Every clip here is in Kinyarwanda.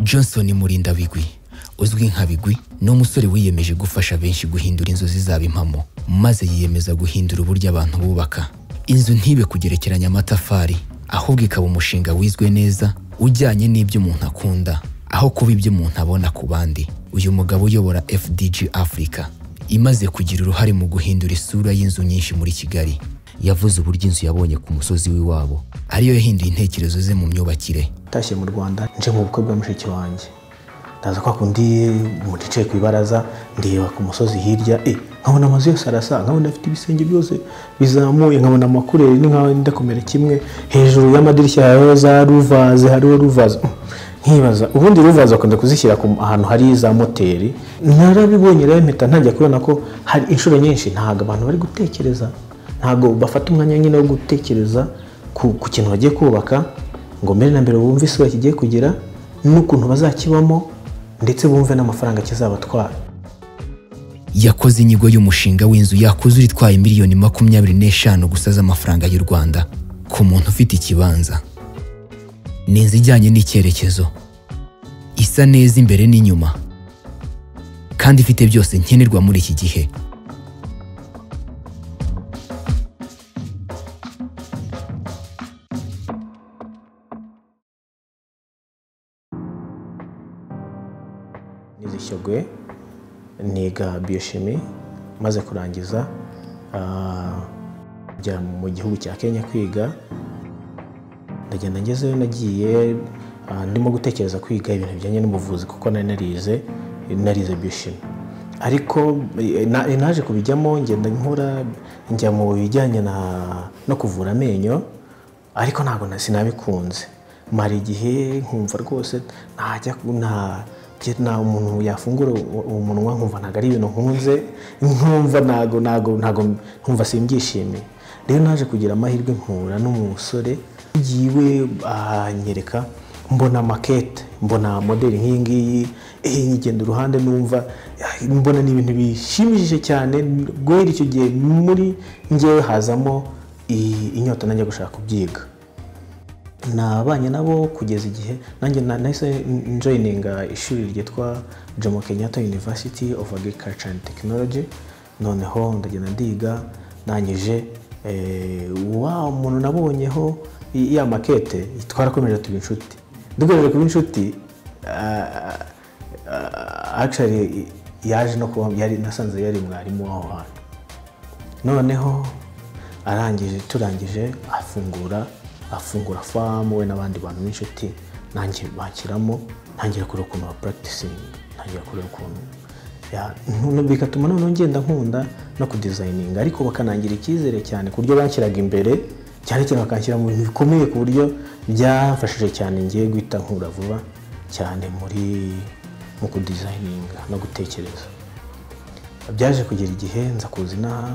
johnson murinda bigwi uzwi nka bigwi ni umusore wiyemeje gufasha benshi guhindura inzozi zabo impamo maze yiyemeza guhindura uburyo abantu bubaka inzu ntibe kugerekeranya amatafari ahubwo ikaba umushinga wizwe neza ujyanye n'ibyo umuntu akunda aho kuba ibyo umuntu abona ku bandi uyu mugabo uyobora fdg africa imaze kugira uruhare mu guhindura isura y'inzu nyinshi muri kigali yavuze uburyo inzu yabonye ku musozi w'iwabo ariyo yahinduye intekerezo ze mu myubakire ntashye mu rwanda nje mu bukwe bwa mushiki wanjye ndaza kwa kundi umuntu yicaye ku ibaraza ndeba ku musozi hirya e nkabona amazu yose arasa nkabona afite ibisenge byose bizamuye nkabona amakureri ni nkaho wenda kumera kimwe hejuru y'amadirishya hariho za ruvaze hariho ruvaze nkibaza ubundi ruvaze bakunda kuzishyira ahantu hari za moteri narabibonye rero mpita ntangiye kubona ko hari inshuro nyinshi ntabwo abantu bari gutekereza ntabwo bafata umwanya nyine wo gutekereza ku kintu bagiye kubaka ngo mbere na mbere bumve isi bakigiye kugira n'ukuntu bazakibamo ndetse bumve n'amafaranga kizabatwara yakoze inyigo y'umushinga w'inzu yakuzura itwaye miliyoni makumyabiri n'eshanu gusa z'amafaranga y'u rwanda ku muntu ufite ikibanza ni inzu ijyanye n'icyerekezo isa neza imbere n'inyuma kandi ifite byose nkenerwa muri iki gihe nizishyogwe niga biyoshimi maze kurangiza njya mu gihugu cya kenya kwiga ndagenda ngezeyo nagiye ndimo gutekereza kwiga ibintu bijyanye n'ubuvuzi kuko nari narize narize bishimi ariko naje kubijyamo ngenda nkura njya mu bijyanye no kuvura amenyo ariko ntabwo sinabikunze mara igihe nkumva rwose ntajya nta umuntu yafungura umunwa nkumva ntabwo ari ibintu nkunze nkumva ntabwo ntabwo ntabwo nkumva simbyishimiye rero naje kugira amahirwe nkura n'umusore yiwe anyereka mbona makete mbona modeli nk'iyi ngiyi nyigenda uruhande numva mbona ni ibintu bishimishije cyane guhera icyo gihe muri ngewe hazamo inyota nanjye gushaka kubyiga nabanye nabo kugeza igihe nanjye nahise njoyininga ishuri ryitwa jomo kenyatta university of agriculture and technology noneho ndagenda ndiga nangije wa umuntu nabonyeho ya makete twarakomeje tuba inshuti dukomeje kuba inshuti akishari yaje no kuba yari nasanze yari mwarimu w'aho hantu noneho arangije turangije afungura afungura famu we n'abandi bantu b'inshuti nanjye bakiramo ntangira kureba ukuntu ba puragitisingi ntangira kureba ukuntu bigatuma noneho ngenda nkunda no kudizayininga ariko bakanangira icyizere cyane ku buryo banshyiraga imbere cyane cyane bakanshyira mu bintu bikomeye ku buryo byafashije cyane ngiye guhita nkura vuba cyane muri mu kudizayininga no gutekereza byaje kugera igihe nza kuza inaha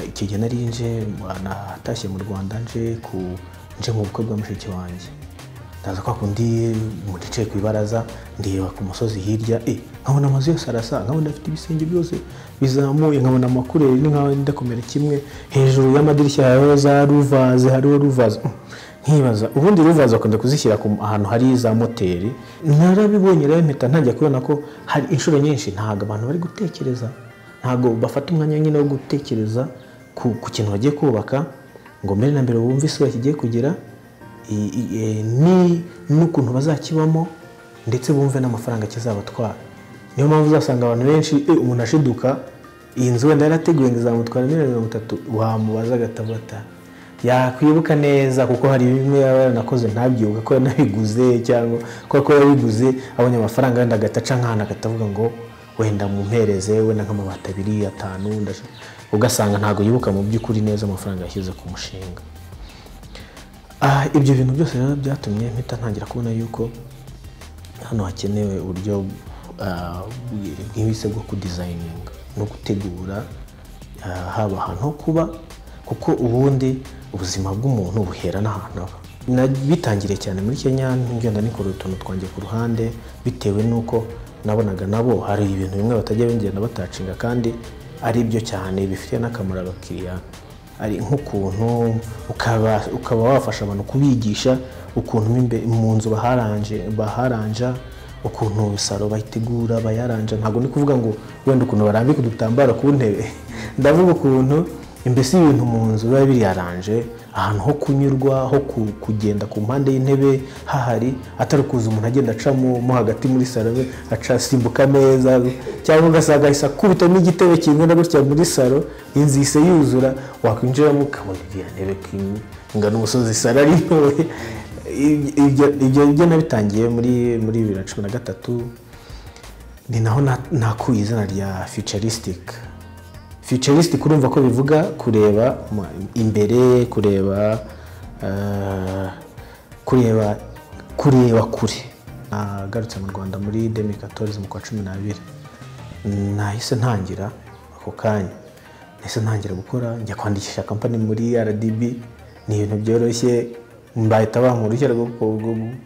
icyo gihe nari nje natashye mu rwanda nje ku nje mu bukwe bwa mushiki wanjye ndaza kwa kundi umuntu yicaye ku ibaraza ndeba ku musozi hirya e nkabona amazu yose arasa nkabona afite ibisenge byose bizamuye nkabona amakureri ni nkaho wenda kumera kimwe hejuru y'amadirishya hariho za ruvaze hariho ruvaze nkibaza ubundi ruvaze bakunda kuzishyira ahantu hari za moteri narabibonye rero mpita ntangiye kubona ko hari inshuro nyinshi ntabwo abantu bari gutekereza ntabwo bafata umwanya nyine wo gutekereza ku kintu bagiye kubaka ngo mbere na mbere bumve isi bakigiye kugira n'ukuntu bazakibamo ndetse bumve n'amafaranga kizabatwara niyo mpamvu uzasanga abantu benshi umuntu ashiduka iyi nzu wenda yarateguye ngo izamutwara miliyoni mirongo itatu wamubaza agatabata yakwibuka neza kuko hari bimwe yaba yaranakoze ntabyibuka ko yanabiguze cyangwa ko yabiguze abonye amafaranga wenda agataca nk'ahantu akatavuga ngo wenda mumpereze wenda nk'amabati abiri atanu ugasanga ntabwo yibuka mu by'ukuri neza amafaranga yashyize ku mushinga ibyo bintu byose rero byatumye mpita ntangira kubona yuko hano hakenewe uburyo nk'ibise bwo kudizayininga no gutegura haba ahantu ho kuba kuko ubundi ubuzima bw'umuntu buhera n'ahantu aba bitangiriye cyane muri kenya ngenda nikora utuntu twanjye ku ruhande bitewe n'uko nabonaga nabo hari ibintu bimwe batajya bingenda batacinga kandi ari byo cyane bifitiye n'akamaro abakiriya ari nk'ukuntu ukaba wafasha abantu kubigisha ukuntu mu nzu baharanja ukuntu salo bayitegura bayaranja ntabwo ni kuvuga ngo wenda ukuntu barambika udutambaro ku ntebe ndavuga ukuntu imbese ibintu mu nzu biba biyaranje ahantu ho kunyurwa ho ku- kugenda ku mpande y'intebe hahari atari ukuza umuntu agenda acamo mo hagati muri salo be aca asimbuka neza cyangwa ugasanga ahise akubitamo igitebe kingana gutya muri salo inzu ihise yuzura wakwinjiramo ukabona iriya ntebe ingana umusozi salo ari ntoya ibyo ibyo ibyo nabitangiye muri muri bibiri na cumi na gatatu ni naho na- nakuye izina rya futuristic futuristic urumva ko bivuga kureba mu- imbere kureba eh, kureba kureba kure nagarutse mu rwanda muri demikatorism mu kwa cumi n'abiri nahise ntangira ako kanya nahise ntangira gukora njya kwandikisha kampani muri rdb ni ibintu byoroshye bahita bampa uruhushya rwo gu- gu-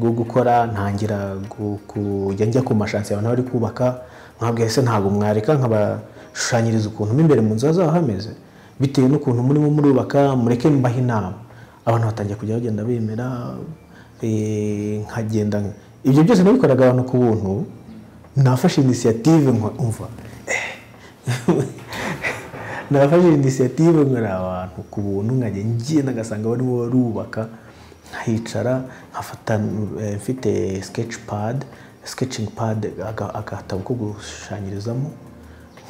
rwo gukora ntangira gu- kujya njya ku mashansi abantu bari kubaka mwabwiye se ntabwo mwareka nkabashushanyiriza ukuntu mo imbere mu nzu hazaba hameze bitewe n'ukuntu murimo murubaka mureke mbaha inama abantu batangiye kujya bagenda bemera eh, nkagenda ibyo byose nabikoraga abantu ku buntu nafashe inisiyative nkumva nafashe inisiyative nkora abantu ku buntu nkajya ngenda ngasanga barimo barubaka nkahicara nkafata eh, mfite sketch pad sketching pad aga- agatabo ko gushushanyirizamo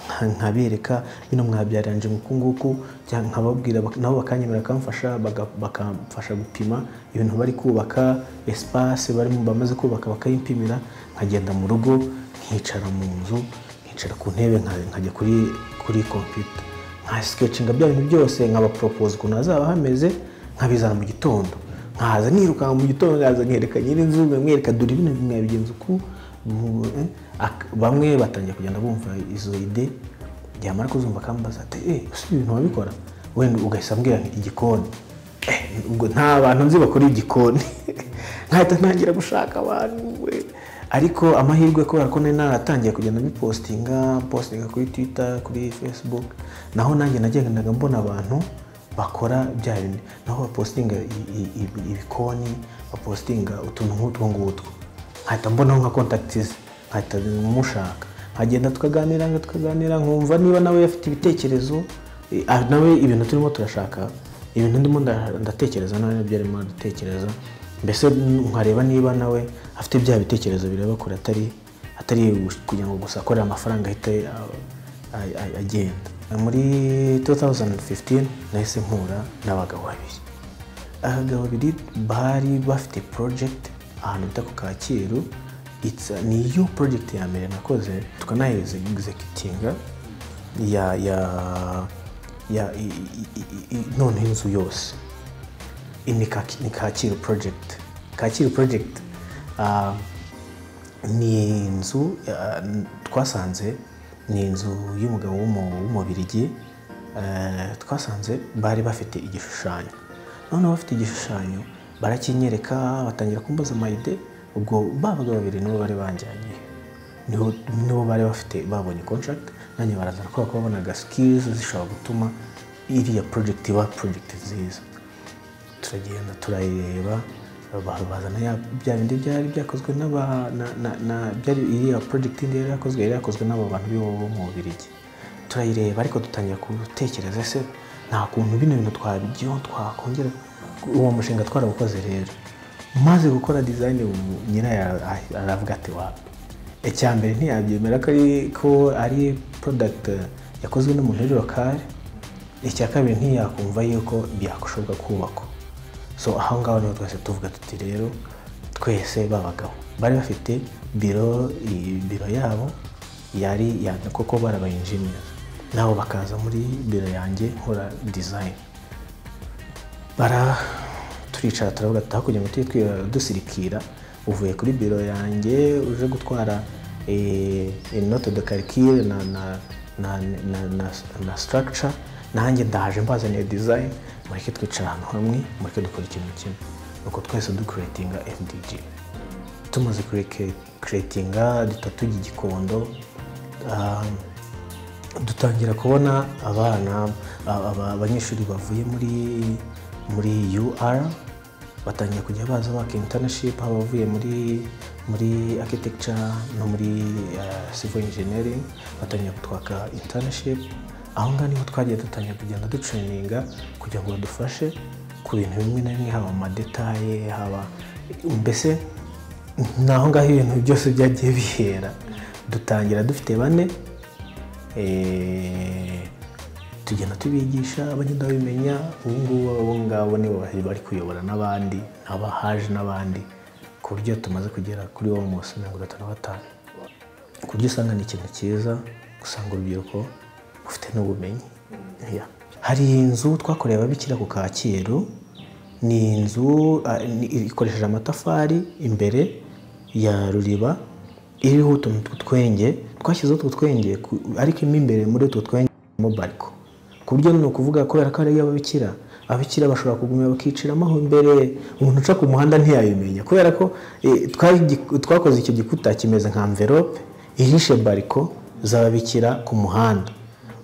nka- nkabereka bino mwabyaranje nguku nguku cyangwa nkababwira bak- nabo bakanyemera bakamfasha baga- bakamfasha gupima ibintu bari kubaka espace barimo bamaze kubaka bakayimpimira nkagenda mu rugo nkicara mu nzu nkicara ku ntebe nka- nkajya kuri kuri computer nka sikecinga bya bintu byose nkabaporopoza ukuntu hazaba hameze nkabizana mu gitondo nkaza nirukanka mu gitondo nkaza nkereka nyir'inzu nkamwereka dore ibintu mwabigenza uku mu- eh." Ak- bamwe batangiye kugenda bumva izo ide byamara kuzumva akambaza ati eee ese ibi bintu wabikora wenda ugahita ambwira nti, igikoni Eh, ubwo nta bantu nzi bakora igikoni nkahita ntangira gushaka abantu we ariko amahirwe kubera ko nari naratangiye kugenda bipositinga positinga kuri twitter kuri facebook naho nanjye nagendaga mbona abantu bakora bya bindi naho bapositinga i- i- i- ibikoni bapositinga utuntu nk'utwo ngutwo nkahita mbonaho nka kontakitizi nkahita mushaka nkagenda tukaganira tukaganira nkumva niba nawe afite ibitekerezo eh, ah, nawe ibintu turimo turashaka ibintu ndimo nda- ndatekereza nawe nibyo arimo aratekereza mbese nkareba niba nawe afite bya bitekerezo bireba kure atari atari kugira ngo gusa akorere amafaranga ahita a- a- a- agenda muri 2015 nahise mpura n'abagabo babiri abagabo babiri bari bafite project ahantu bita ku kacyiru It's- ni yo project ya mbere nakoze tukanayize executinga ya ya ya i- i- i- i- noneho inzu yose Iyi ni Kaki- ni kacyiru project kacyiru project ah, ni inzu ah, n- twasanze ni inzu y'umugabo w'umu- w'umubirigi eh, twasanze bari bafite igishushanyo noneho bafite igishushanyo barakinyereka batangira kumbaza amayide ubwo ba bagabo babiri nibo bari banjyanye niho nibo bari bafite babonye contract nanjye barazana kubera ko babonaga skills zishobora gutuma iriya project iba project nziza turagenda turayireba ba- bazana ya- bya bindi byari byakozwe n'aba- na- na- na- byari iriya project indi yari yakozwe yari yakozwe n'aba bantu b'iwabo bo mu Bubiligi turayireba ariko dutangira gutekereza ese nta kuntu bino bintu twabyo twakongera uwo mushinga twarawukoze rero maze gukora design ubu nyirayo ara- ara- aravuga ati wapi icya mbere ntiyabyemera ko ari ko ari product yakozwe n'umuntu uri lokale icya kabiri ntiyakumva yuko byakoshoboka kubakwa so aho ngaho niho twese tuvuga tuti rero twese babagabo bari bafite biro i- biro yabo yari yanga koko barabaye engineers nabo bakaza muri biro yanjye nkora design bara turicara turavuga tuti hakurya ngo tujye twi- dusirikira uvuye kuri biro yanjye uje gutwara inote de karikire na na na na na, na structure nanjye ndaje mbazaniye design mureke twicara ahantu hamwe mureke dukora ikintu kimwe nuko twese dukuretinga mdg tumaze kureke kuretinga duta tujya igikondo ah, dutangira kubona abana aba- aba- abanyeshuri bavuye muri muri ur batangiye kujya baza baka internship haba abavuye muri muri architecture no muri eh, civil engineering batangiye kutwaka internship aho ngaho niho twagiye dutangiye kugenda ducunininga kugira ngo badufashe ku bintu bimwe na bimwe haba amadetaye haba mbese naho ngaho ibintu byose byagiye bihera dutangira dufite bane eh, tugenda tubigisha abagenda babimenya ubu ngubu abo ngabo nibo bari bari kuyobora n'abandi n'abahaje n'abandi ku buryo tumaze kugera kuri wo mu bose mirongo itatu na batanu ku buryo usanga ni ikintu cyiza usanga urubyiruko rufite n'ubumenyi Yeah. hari inzu twakoreye ababikira ku kacyiru ni inzu ah, ni- ikoresheje amatafari imbere ya ruriba iriho utuntu tw'utwenge twashyizeho utwo twenge ku- ariko mo imbere muri utwo twenge harimo bariko ku buryo ni ukuvuga kubera ko ari iy'ababikira ababikira bashobora kugumya bakiciramo aho imbere umuntu uca ku muhanda ntiyabimenya kubera ko eh, twari- twakoze icyo gikuta kimeze nka mverope ihishe bariko z'ababikira ku muhanda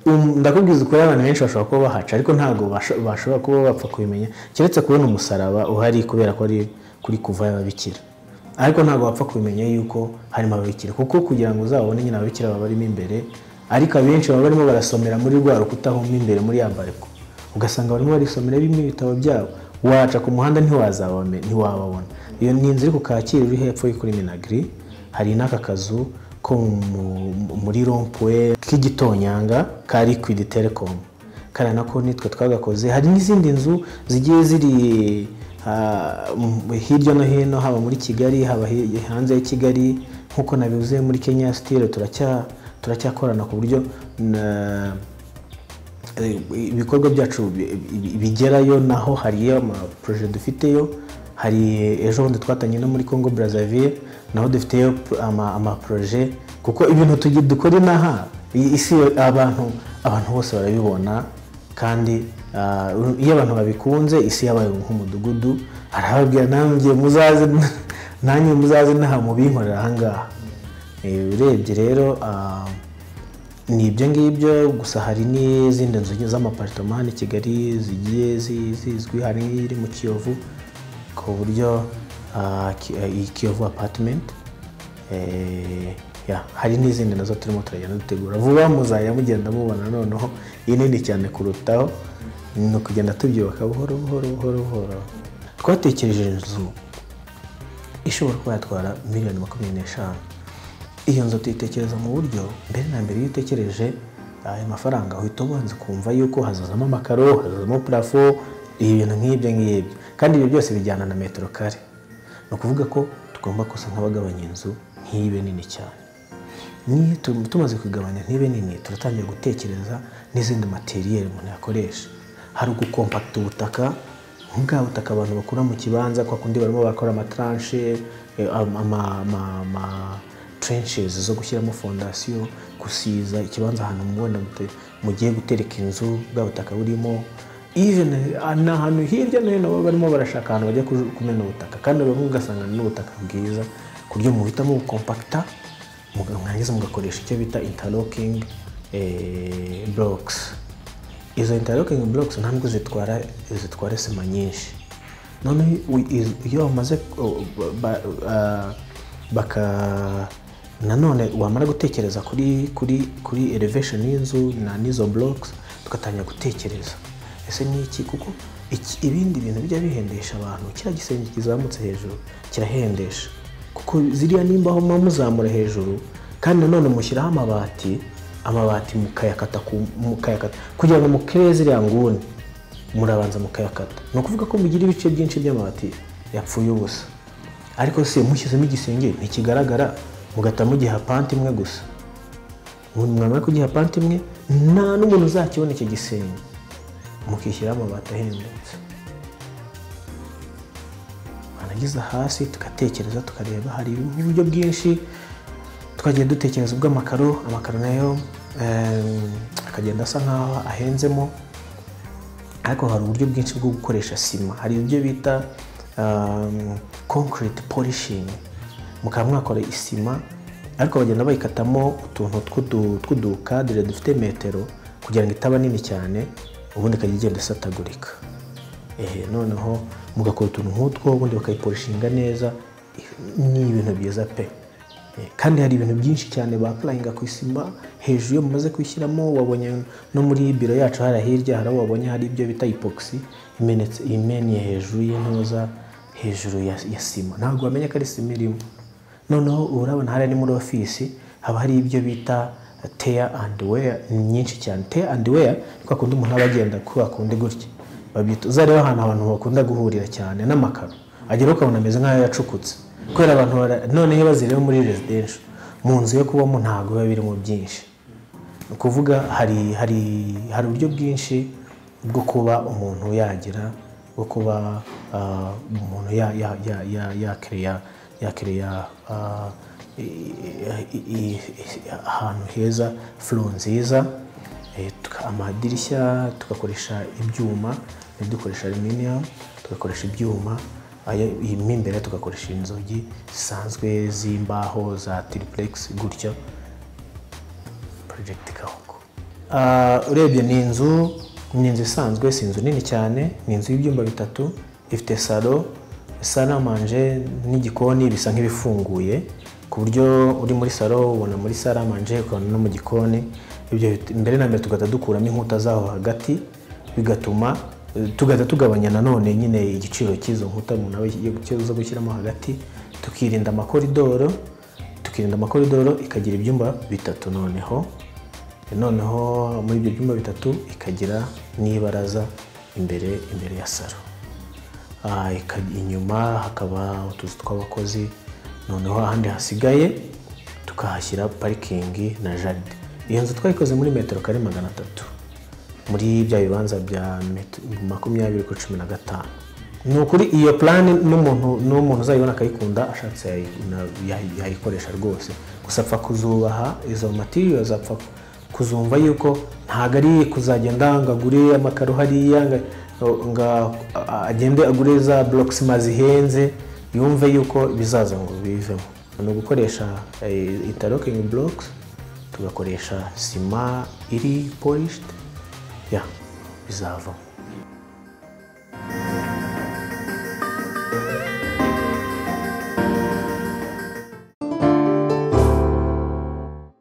Um, ndakubwiza ukuri abantu benshi bashobora kuba bahaca ariko ntabwo basho- bashobora kuba bapfa kubimenya keretse kubona umusaraba uhari kubera ko ari kuri kuva y'ababikira ariko ntabwo wapfa kubimenya yuko harimo ababikira kuko kugira ngo uzabone nyine ababikira baba barimo imbere ariko abenshi baba barimo barasomera muri rwa rukuta aho mo imbere muri ya bariko ugasanga barimo barisomera bimwe ibitabo byabo waca ku muhanda ntiwazabame- ntiwababona iyo ni inzu iri ku kacyiru iri hepfo yo kuri minagiri hari n'aka kazu ko mu- mu- muri rompuwe k'igitonyanga ka liquid telecom kariya nako nitwe twagakoze hari n'izindi nzu zigiye ziri ah, mu- hirya no hino haba muri kigali haba hi- hanze ya kigali nk'uko nabivuze muri kenya sitire turacya turacyakorana ku buryo na eh, ibikorwa byacu bi- bi- bigerayo naho hari amaporoje dufiteyo hari ejo bundi twatangiye no muri congo brazzaville naho dufiteyo pro- ama- amaporoje kuko ibintu tugi- dukora inaha i- isi abantu abantu bose barabibona kandi ah, iyo abantu babikunze isi yabaye nk'umudugudu arababwira nanjye muzaze nanjye muzaze inaha mubinkorera ahangaha Eh, urebye rero ah, ni ibyo ngibyo gusa hari n'izindi nzu z'amaparitoma hano i kigali zigiye zi- zizwi hari iri mu kiyovu ku buryo ah, ki- eh, iyi kiyovu apatimenti hari n'izindi nazo turimo turagenda dutegura vuba muzajya mugenda mubona noneho inini cyane kurutaho ni ukugenda tubyubaka buhoro buhoro buhoro buhoro twatekereje inzu ishobora kuba yatwara miliyoni makumyabiri n'eshanu iyo nzu tuyitekereza mu buryo mbere na mbere iyo utekereje ayo mafaranga uhita ubanza ukumva yuko hazazamo amakaro hazazamo purafo ibintu nk'ibyo ngibyo kandi ibyo byose bijyana na metero kare ni ukuvuga ko tugomba gusa nk'abagabanya inzu ntibe nini cyane niyo tu- tumaze kugabanya ntibe nini turatangira gutekereza n'izindi materiyeri umuntu yakoresha hari ugukompakita ubutaka bwa butaka abantu bakura mu kibanza kwa kundi barimo barakora amataranshe eh, ama- ama- ama- ama- trenches zo gushyiramo fondasiyo gusiza ikibanza ahantu mubona mute- mugiye gutereka inzu bwa butaka burimo even eh, ni ahantu hirya no hino baba barimo barashaka ahantu bajya kuju- kumena ubutaka kandi bamwe ugasanga ni n'ubutaka bwiza ku buryo muhitamo gukompakita muga- mwarangiza mugakoresha icyo bita interlocking eh, blocks izo interlocking blocks ntabwo zitwara zitwara sima nyinshi noneho i- i- iyo bamaze ku- ba- ah, baka nanone wamara gutekereza kuri kuri kuri elevation y'inzu na n'izo blocks tugatangira gutekereza ese ni iki kuko iki- ibindi bintu bijya bihendesha abantu kiriya gisenge kizamutse hejuru kirahendesha kuko ziriya nimba muba muzamura hejuru kandi nanone mushyiraho amabati amabati mukayakata ku- mukayakata kugira ngo mukere ziriya nguni murabanza mukayakata ni ukuvuga ko mugira ibice byinshi by'amabati yapfuye ubusa ariko se mushyizemo igisenge ntikigaragara mugata mugiha panti imwe gusa umuntu mwamara kugiha panti imwe nta n'umuntu uzakibona icyo gisenge mukishyiraho amabati ahendutse wanageza hasi tugatekereza tukareba hari uburyo bwinshi twagiye dutekereza ubw'amakaro amakaro nayo em, akagenda asa nkaho ahenzemo ariko hari uburyo bwinshi bwo gukoresha sima hari ibyo bita um, concrete polishing mukaba mwakora isima ariko bagenda bayikatamo utuntu tw'udu- tw'udukadire dufite metero kugira ngo itaba nini cyane ubundi ikajya igenda isatagurika Eh, noneho mugakora utuntu nk'utwo ubundi bakayiporishinga neza ni ibintu byiza pe Eh, kandi hari ibintu byinshi cyane bapurayinga ku isima hejuru iyo mumaze kuyishyiramo wabonye no muri biro yacu hari hirya hari aho wabonye hari ibyo bita ipokisi imenetse imennye hejuru y'intuza hejuru ya, ya sima ntabwo wamenya ko ari sima irimo noneho urabona hariya ni muri ofisi haba hari ibyo bita teya andi weya nyinshi cyane teya andi weya ni kwa kundi umuntu aba agenda kwa kundi gutya babyita uzarebe ahantu abantu bakunda guhurira cyane n'amakaro agera ukabona ameze nk'aho yacukutse kubera abantu bara- noneho iyo bazireba muri residential mu nzu yo kubamo ntabwo biba birimo byinshi ni ukuvuga hari hari hari uburyo bwinshi bwo kuba umuntu yagira bwo kuba ah, umuntu ya ya ya ya yakereya yakereya ah, i- i- i- i- ahantu heza furo nziza Eh, tuka- amadirishya tugakoresha ibyuma dukoresha aluminium tugakoresha ibyuma ayo- iyi mo imbere tugakoresha inzugi zisanzwe z'imbaho za triplex gutya project Kahuku Ah, urebye ni inzu ni inzu isanzwe si inzu nini cyane ni inzu y'ibyumba bitatu ifite salo salle à manger n'igikoni bisa nk'ibifunguye ku buryo uri muri salo ubona muri salle à manger ukabona no mu gikoni ibyo bit- mbere na mbere tugahita dukuramo inkuta zaho hagati bigatuma eh, tugahita tugabanya nanone nyine igiciro cy'izo nkuta umuntu aba yo- zo gushyiramo hagati tukirinda amakoridoro tukirinda amakoridoro ikagira ibyumba bitatu noneho noneho muri ibyo byumba bitatu ikagira n'ibaraza imbere imbere ya salo Ah, ika- inyuma hakaba utuzu tw'abakozi noneho ahandi hasigaye tukahashyira parikingi na jaride iyo nzu twayikoze muri metero kare magana atatu muri bya bibanza bya met- makumyabiri kuri cumi na gatanu ni ukuri iyo purani n'umuntu n'umuntu uzayibona akayikunda ashatse yayi- na- yayi- yayikoresha rwose gusa apfa kuzubaha izo matiriyo zapfa kuzumva yuko ntabwo ari kuzagenda ngo agure amakaro hariya ngo ngo a- agende agure za borokisima zihenze yumve yuko bizaza ngo bivemo ni ugukoresha itarokingi borokisi tugakoresha sima iri polishidi ya bizavamo